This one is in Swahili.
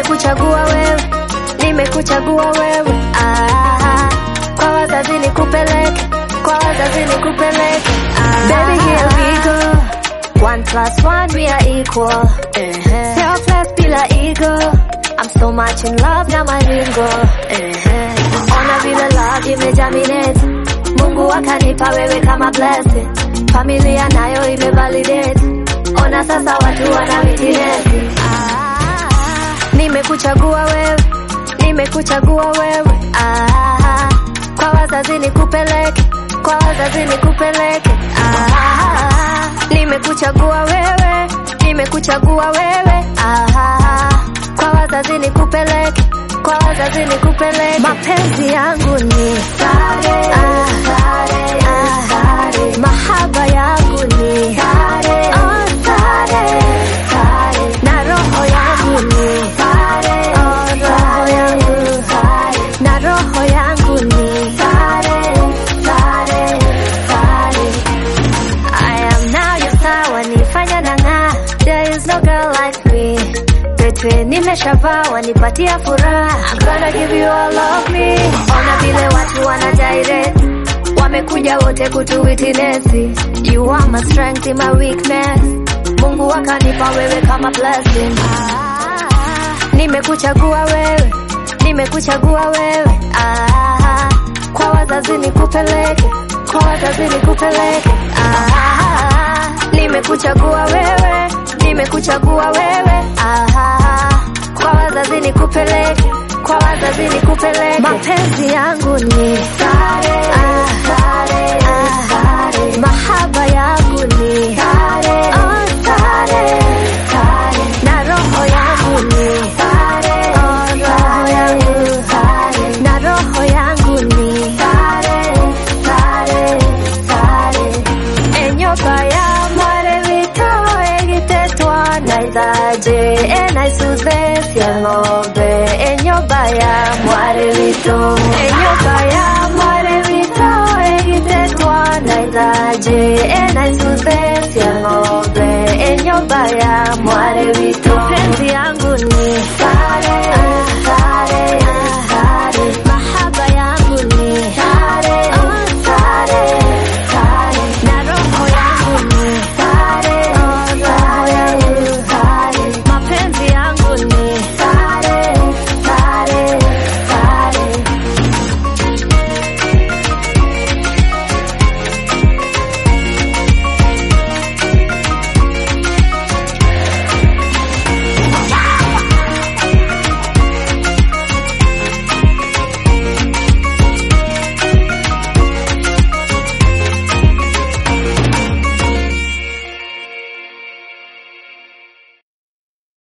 nimekuchagua wewe, nimekuchagua wewe. Ah, kwa wazazi nikupeleke, kwa wazazi nikupeleke. Ah, baby here we go. One plus one we are equal. Selfless bila ego. I'm so much in love na maringo. Ona vile love imejaminate. Mungu akanipa wewe kama blessing. Familia nayo imevalidate. Ona sasa watu wana witness. Ah, nimekuchagua wewe, nimekuchagua wewe. Ah, kwa wazazi nikupeleke, kwa wazazi nikupeleke. Ah, nimekuchagua wewe, nimekuchagua wewe. Ah, kwa wazazi nikupeleke, kwa wazazi nikupeleke. Mapenzi yangu ni sare, ah, sare, ah, sare. Mahaba yangu ni sare, oh, sare, sare. Na roho yangu ni sare, oh, roho yangu sare. Na roho yangu ni sare, sare, sare. I am now your star, wanifanya nang'aa. There is no girl like me. Pete nimeshavaa, wanipatia furaha. I'm gonna give you all of me. Ona vile watu wana direct. Wamekuja wote kutuwitinesi. You are my strength in my weakness. Mungu akanipa wewe kama blessing. Ah, nimekuchagua wewe, nimekuchagua wewe. Ah, kwa wazazi nikupeleke, kwa wazazi nikupeleke. Ah, nimekuchagua wewe, nimekuchagua wewe. Ah, kwa wazazi nikupeleke, kwa wazazi nikupeleke. Mapenzi yangu ni sare, ah, sare, ah, sare. Mahaba yangu ni sare, oh, sare, sare. Na roho yangu ni sare, oh, roho yangu sare. Na roho yangu ni sare, sare, sare. Enyoka ya mware wito egitetwa naithaje enaisuze cia ng'ombe enyoba ya mware wito enyoba ya mware wito egitetwa naithaje enaisuze cia ng'ombe enyoba ya mware wito